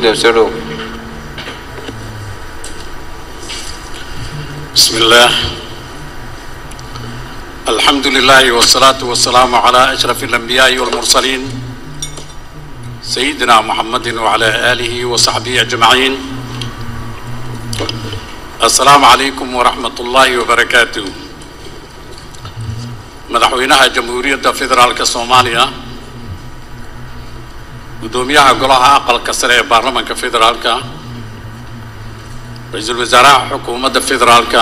gudoomiye soo dhow بسم الله الحمد لله والصلاة والسلام على أشرف الأنبياء والمرسلين سيدنا محمد وعلى آله وصحبه أجمعين السلام عليكم ورحمة الله وبركاته مدحوينها جمهورية فيدرالك الصومالية قدوميها قلها أقل كسر برلمان فيدرالك ra-iisul wasaaraha xukuumadda federaalka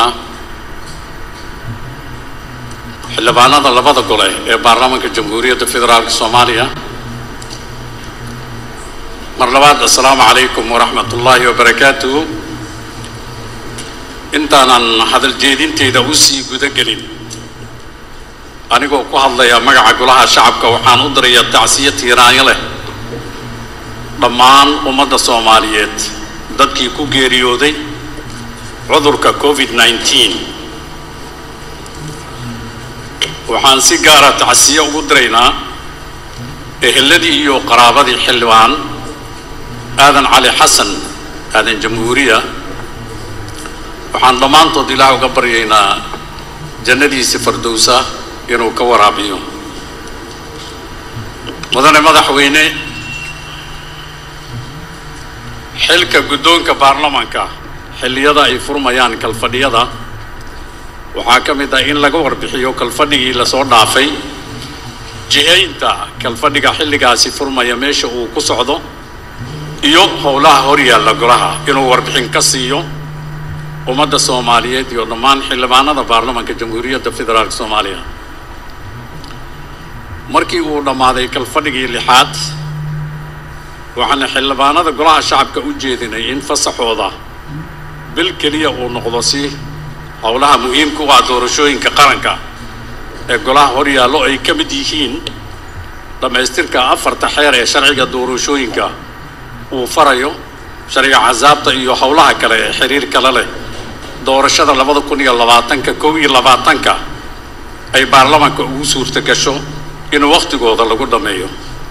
xildhibaanada labada gole ee baarlamaanka jamhuuriyadda federaalka soomaaliya mar labaad assalaamu calaykum waraxmat ullaahi wabarakaatuhu intaanan hadal jeedinteyda usii guda gelin anigoo ku hadlaya magaca golaha shacabka waxaan u dirayaa tacsiyo tiiraanyo leh dhammaan ummadda soomaaliyeed dadkii ku geeriyooday cudurka covid 19 waxaan si gaara tacsiyo ugu diraynaa eheladii iyo qaraabadii xildhibaan aadan cali xasan aadan jamhuuriya waxaan dhammaantood ilaah uga baryaynaa jannadiisi fardowsa inuu ka waraabiyo mudane madaxweyne xilka guddoonka baarlamaanka xilliyada ay furmayaan kalfadhiyada waxaa ka mid ah in laga warbixiyo kalfadhigii lasoo dhaafay jihaynta kalfadhiga xilligaasi furmaya meesha uu ku socdo iyo howlaha horyaalla golaha inuu warbixin ka siiyo ummadda soomaaliyeed iyo dhammaan xildhibaanada baarlamaanka jamhuuriyadda federaalk soomaaliya markii uu dhammaaday kalfadhigii lixaad waxaana xildhibaanada golaha shacabka u jeedinay in fasaxooda bil keliya uu noqdo si howlaha muhiimka u ah doorashooyinka qaranka ee golaha horyaallo ay ka mid yihiin dhammaystirka afarta xeer ee sharciga doorashooyinka uu farayo sharciga casaabta iyo howlaha kale ee xiriir kale leh doorashada labada kun iyo labaatanka kow iyo labaatanka ay baarlamaanka ugu suurta gasho in wakhtigooda lagu dhammeeyo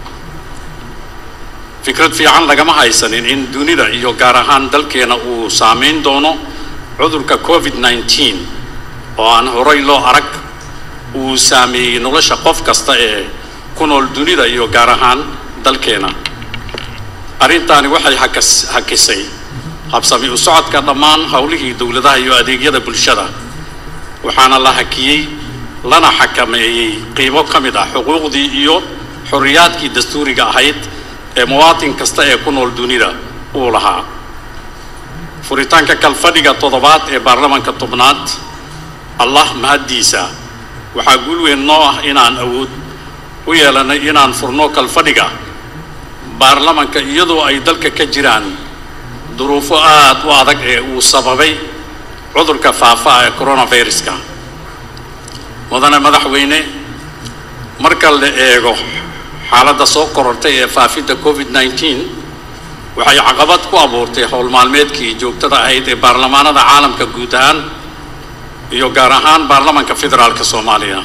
fikrad fiican lagama haysanin in dunida iyo gaar ahaan dalkeena uu saameyn doono cudurka covid 19 oo aan horay loo arag uu saameeyey nolosha qof kasta ee ku nool dunida iyo gaar ahaan dalkeena arrintaani waxay hakas hakisay habsami u socodka dhammaan howlihii dowladaha iyo adeegyada bulshada waxaana la hakiyey lana xakameeyey qiibo ka mid ah xuquuqdii iyo xorriyaadkii dastuuriga ahayd ee muwaatin kasta ee ku nool dunida uu lahaa furitaanka kalfadhiga toddobaad ee baarlamaanka tobnaad allah mahaddiisa waxaa guul weyn noo ah inaan awood u yeelanay inaan furno kalfadhiga baarlamaanka iyadoo ay dalka ka jiraan duruufo aad u adag ee uu sababay cudurka faafa ee coronaviruska mudane madaxweyne marka la eego xaaladda soo korortay ee faafidda covid 19 waxay caqabad ku abuurtay howl maalmeedkii joogtada ahayd ee baarlamaanada caalamka guud ahaan iyo gaar ahaan baarlamaanka federaalka soomaaliya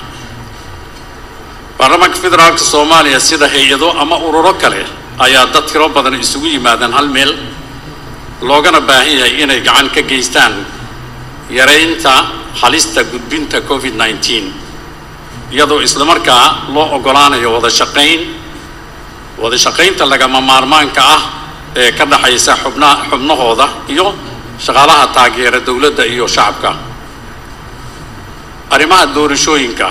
baarlamaanka federaalka soomaaliya sida hay-ado ama ururo kale ayaa dad tiro badan isugu yimaadaan hal meel loogana baahan yahay inay gacan ka geystaan yaraynta halista gudbinta covid 19 iyadoo islamarkaa loo oggolaanayo wada shaqayn wada shaqaynta lagama maarmaanka ah ee ka dhaxaysa xubna xubnahooda iyo shaqaalaha taageera dowladda iyo shacabka arrimaha doorashooyinka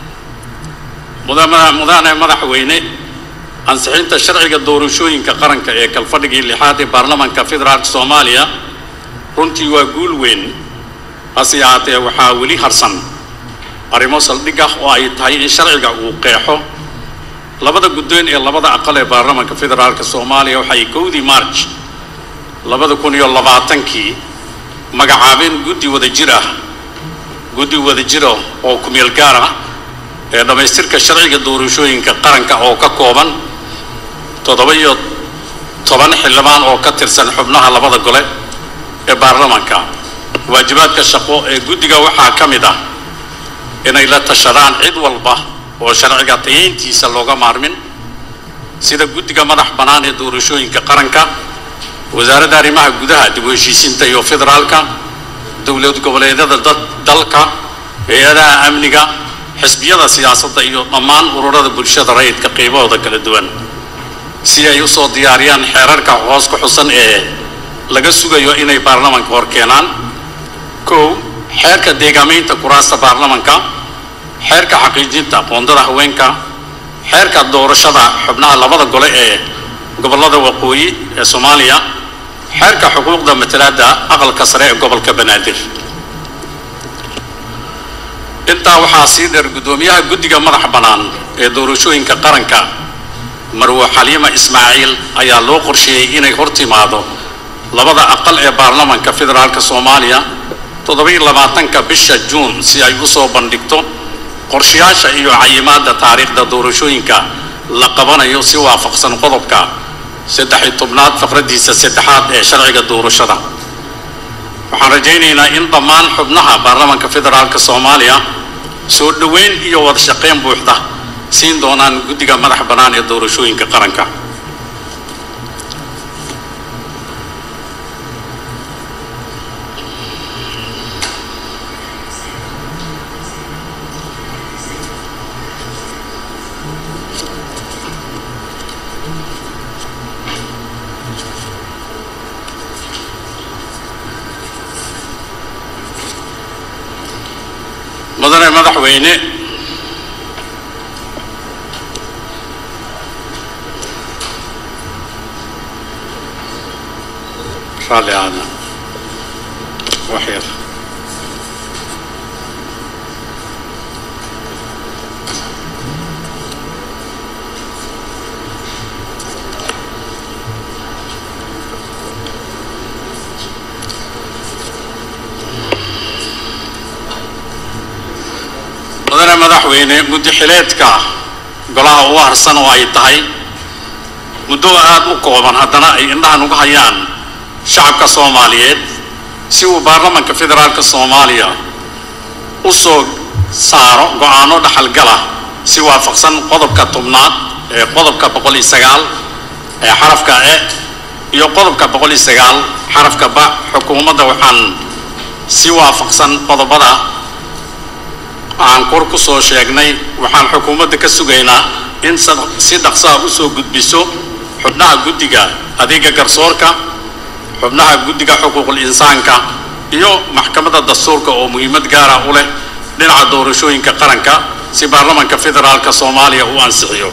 mudane mudane madaxweyne ansixinta sharciga doorashooyinka qaranka ee kalfadhigii lixaad ee baarlamaanka federaalka soomaaliya runtii waa guul weyn hase yahaatee waxaa weli harsan arrimo saldhig ah oo ay tahay in sharciga uu qeexo labada guddoon ee labada aqal ee baarlamaanka federaalka soomaaliya waxay kowdii march labada kun iyo labaatankii magacaabeen guddi wada jir ah guddi wada jira oo kumeel gaar ah ee dhammaystirka sharciga doorashooyinka qaranka oo ka kooban toddoba iyo toban xildhibaan oo ka tirsan xubnaha labada gole ee baarlamaanka waajibaadka shaqo ee guddiga waxaa ka mid ah inay la tashadaan cid walba oo sharciga tayayntiisa looga maarmin sida guddiga madax bannaan ee doorashooyinka qaranka wasaaradda arrimaha gudaha dib u heshiisiinta iyo federaalka dowlad goboleedyada dalka hay-adaha amniga xisbiyada siyaasadda iyo dhammaan ururada bulshada rayidka qiibahooda kala duwan si ay u soo diyaariyaan xeerarka hoos ku xusan ee laga sugayo inay baarlamanka hor keenaan kow xeerka deegaamaynta kuraasta baarlamanka xeerka xaqiijinta qoondada haweenka xeerka doorashada xubnaha labada gole ee gobollada waqooyi ee soomaaliya xeerka xuquuqda matalaadda aqalka sare ee gobolka banaadir intaa waxaa sii dheer guddoomiyaha guddiga madaxa bannaan ee doorashooyinka qaranka marwo xaliima ismaaciil ayaa loo qorsheeyey inay hor timaado labada aqal ee baarlamanka federaalk soomaaliya toddobiyo labaatanka bisha juun si ay u soo bandhigto qorshayaasha iyo cayimaadda taariikhda doorashooyinka la qabanayo si waafaqsan qodobka saddex-iyo tobnaad faqraddiisa saddexaad ee sharciga doorashada waxaan rajaynaynaa in dhammaan xubnaha baarlamanka federaalk soomaaliya soo dhoweyn iyo wada shaqayn buuxda siin doonaan guddiga madax bannaan ee doorashooyinka qaranka mudane madaxweyne raalli aada wax yar mudane madaxweyne muddo xileedka golaha ugu harsan oo ay tahay muddo aada u kooban haddana ay indhahan uga hayaan shacabka soomaaliyeed si uu baarlamanka federaalk soomaaliya u soo saaro go-aano dhaxalgala si waafaqsan qodobka tobnaad ee qodobka boqol iyo sagaal ee xarafka e iyo qodobka boqol iyo sagaal xarafka ba xukuumadda waxaan si waafaqsan qodobada aan kor ku soo sheegnay waxaan xukuumadda ka sugaynaa in si dhaqsaha u soo gudbiso xubnaha guddiga adeega garsoorka xubnaha guddiga xuquuqul insaanka iyo maxkamadda dastuurka oo muhiimad gaara u leh dhinaca doorashooyinka qaranka si baarlamanka federaalka soomaaliya uu ansixiyo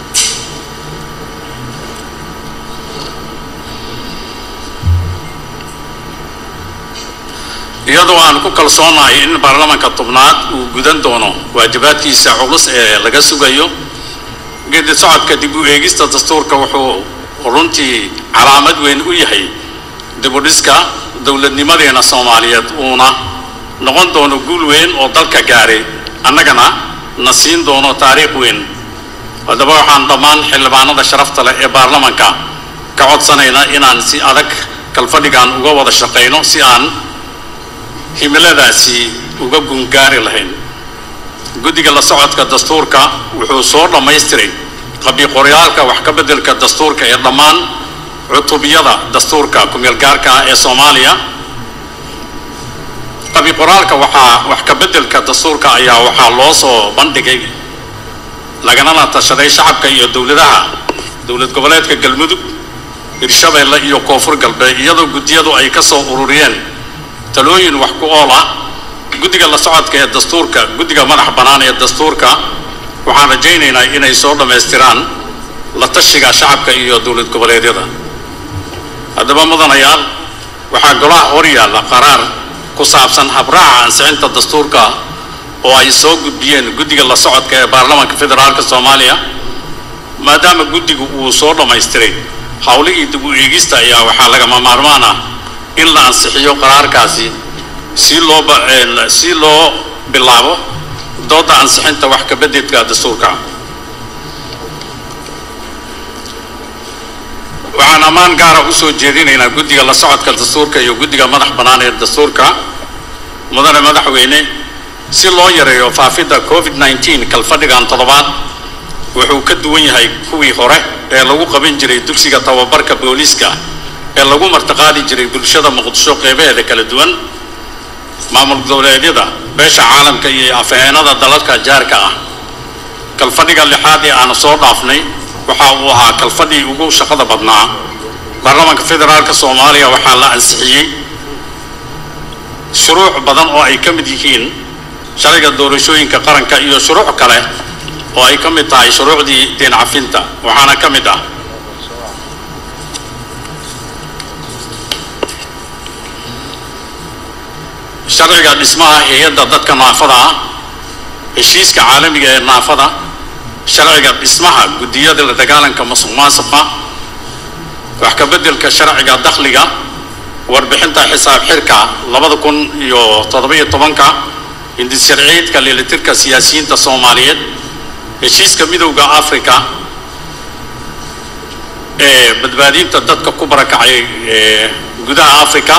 iyadoo aan ku kalsoonahay in baarlamanka tobnaad uu gudan doono waajibaadkiisa culus ee laga sugayo geedi socodka dib u eegista dastuurka wuxuu runtii calaamad weyn u yahay dibudhiska dowladnimadeena soomaaliyeed uuna noqon doono guul weyn oo dalka gaaray annagana na siin doono taariikh weyn haddaba waxaan dhammaan xildhibaanada sharafta leh ee baarlamanka ka codsanaynaa inaan si adag kalfadhigan uga wada shaqayno si aan himiladaasi uga gungaari lahayn guddiga la socodka dastuurka wuxuu soo dhammaystiray qabiqoryaalka wax ka beddelka dastuurka ee dhammaan cutubiyada dastuurka ku-meelgaarka ah ee soomaaliya qabiqoraalka waxaa wax ka beddelka dastuurka ayaa waxaa loo soo bandhigay laganana tashaday shacabka iyo dowladaha dowlad goboleedka galmudug hirshabeelle iyo koonfur galbeed iyadoo guddiyadu ay ka soo ururiyeen talooyin wax ku ool ah guddiga la socodka ee dastuurka guddiga madax bannaan ee dastuurka waxaan rajaynaynaa inay soo dhammaystiraan la tashiga shacabka iyo dowlad goboleedyada haddaba mudanayaal waxaa golaha hor yaalla qaraar ku saabsan habraaca ansixinta dastuurka oo ay soo gudbiyeen guddiga la socodka ee baarlamanka federaalk soomaaliya maadaama guddigu uu soo dhammaystiray howlihii dib u eegista ayaa waxaa lagama maarmaan ah in la ansixiyo qaraarkaasi si loo si loo bilaabo dooda ansixinta wax ka bededka dastuurka waxaan ammaan gaara usoo jeedinaynaa guddiga la socodka dastuurka iyo guddiga madax bannaan ee dastuurka mudane madaxweyne si loo yareeyo faafidda covid nneteen kalfadhigan toddobaad wuxuu ka duwan yahay kuwii hore ee lagu qaban jiray dugsiga tababarka booliiska ee lagu martiqaadi jiray bulshada muqdisho qeybaheeda kala duwan maamul goboleedyada beesha caalamka iyo afheenada dalalka jaarka ah kalfadhiga lixaad ee aanu soo dhaafnay waxa uu ahaa kalfadhii ugu shaqada badnaa baarlamaanka federaalka soomaaliya waxaa la ansixiyey shuruuc badan oo ay ka mid yihiin sharciga doorashooyinka qaranka iyo shuruuc kale oo ay ka mid tahay shuruucdii deen cafinta waxaana ka mid ah sharciga dhismaha hay-adda dadka naafada ah heshiiska caalamiga ee naafada sharciga dhismaha guddiyada la dagaalanka masuq maasuqa wax ka beddelka sharciga dakhliga warbixinta xisaab xirka labada kun iyo toddoba-iyo tobanka hindis sharciyeedka leelitirka siyaasiyiinta soomaaliyeed heshiiska midowda africa ee badbaadinta dadka ku barakacay ee gudaha africa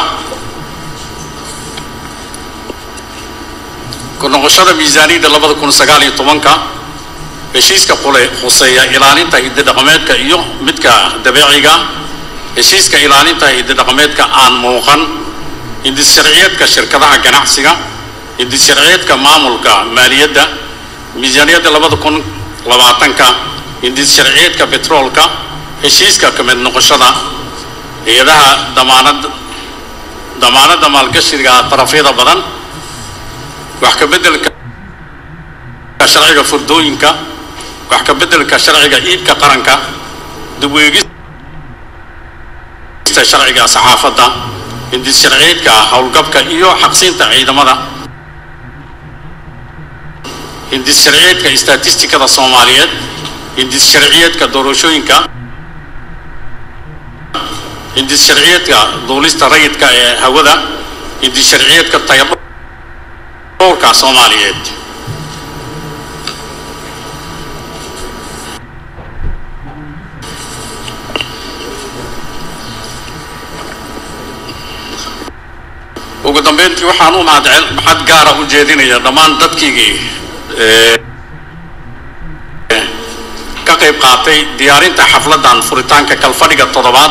ku noqoshada miisaaniyadda labada kun sagaal iyo tobanka heshiiska qule khuseeya ilaalinta hididhaqameedka iyo midka dabeeciga heshiiska ilaalinta hididhaqameedka aan muuqan hindis sharciyeedka shirkadaha ganacsiga hindis sharciyeedka maamulka maaliyadda miisaaniyadda labada kun labaatanka hindis sharciyeedka betroolka heshiiska ka mid noqoshada hay-adaha damaanad damaanadda maalgashiga tarafyada badan wax ka beddelka sharciga furdooyinka wax ka beddelka sharciga iibka qaranka dibweegista sharciga saxaafadda hindis sharciyeedka howlgabka iyo xaqsiinta ciidamada hindis sharciyeedka istatistikada soomaaliyeed hindis sharciyeedka doorashooyinka hindis sharciyeedka duulista rayidka ee hawada hindis sharciyeedka tayadhowrka soomaaliyeed ugu dambeyntii waxaan u mahadcel maxad gaara u jeedinaya dhammaan dadkiigii ka qayb qaatay diyaarinta xafladdan furitaanka kalfadhiga toddobaad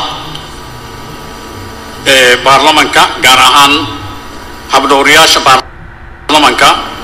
ee baarlamanka gaar ahaan habdhowriyaasha baarlamanka